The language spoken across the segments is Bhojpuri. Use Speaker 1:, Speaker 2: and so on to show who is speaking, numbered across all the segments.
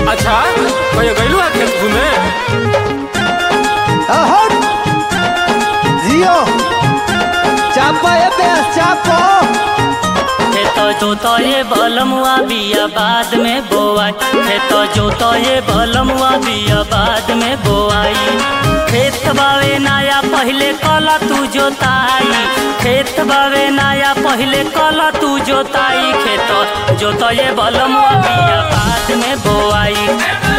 Speaker 1: अच्छा कहियो गइलू है खेत घूमे
Speaker 2: अहट जियो चापो ए बेस चापो
Speaker 3: खेत जोतए बलमुआ बिया बाद में बोआई खेत जोतए बलमुआ बिया बाद में बोआई खेत बावे नाया पहले कला तू जोताई खेत बावे नाया पहले कला तू जोताई खेत जोतए बलमुआ बिया बाद में बोआई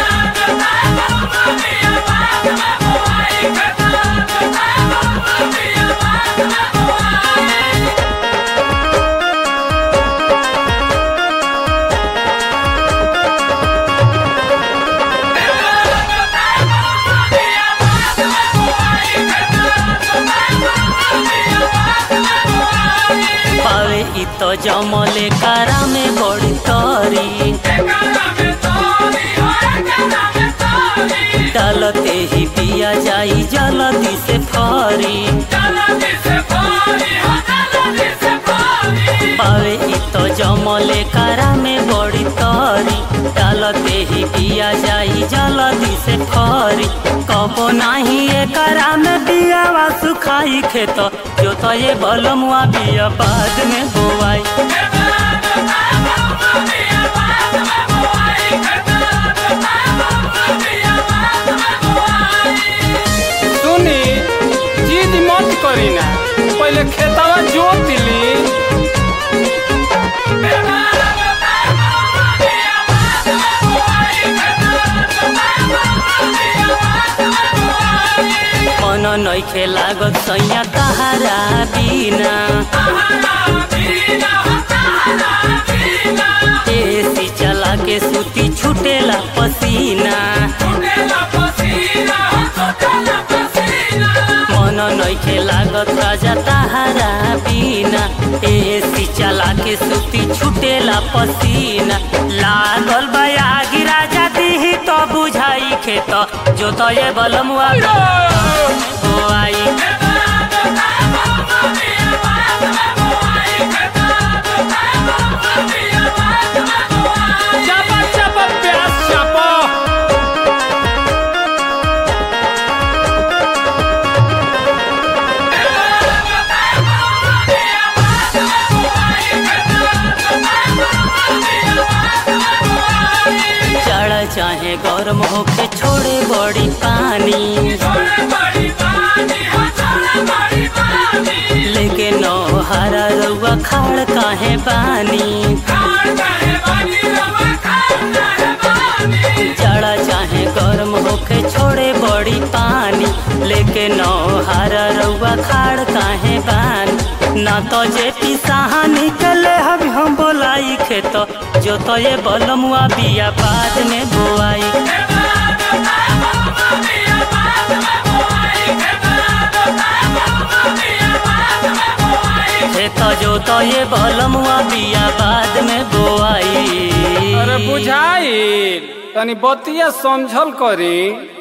Speaker 3: पावे इ तो जमले कारा में बड़ी तरी डालते ही पिया जाई जलदी से फरी पावे इ तो जमले कारा में बड़ी तरी डालते ही पिया जाई जलदी से फरी कबो नाही ए कारा में बियावा सुखाई खेत जो तो ये बलमुआ बिया बाद में बोआई
Speaker 1: सुनी जिद मत करी ना पहले खेतवा जोत ली
Speaker 3: मन नइखे लागत सैया तहारा बिना एसी चला के सूती छुटेला पसीना मन नइखे लागत राजा तहारा बिना एसी चला के सूती छुटेला पसीना लागल बयागी राजा दीही तो बुझाई खेत जो तो ये बलमुआ बोआई
Speaker 1: चापा चापा प्यास चापा
Speaker 3: चढ़ चाहे गरम होके छोड़े बड़ी पानी लेके नौ हरा रउआ खाड़ काहे बानी जड़ा चाहे गरम होके छोड़े बड़ी पानी लेके नौ हरा रउआ खाड़ काहे बानी ना तो जे पिसाहा निकले हब हम बोलाई खेत जो तो ये बलमुआ बिया बाद में बोआई खेत जो तो ये बलमुआ बिया बाद में बोआई
Speaker 1: अरे बुझाई तनी बतिया समझल करी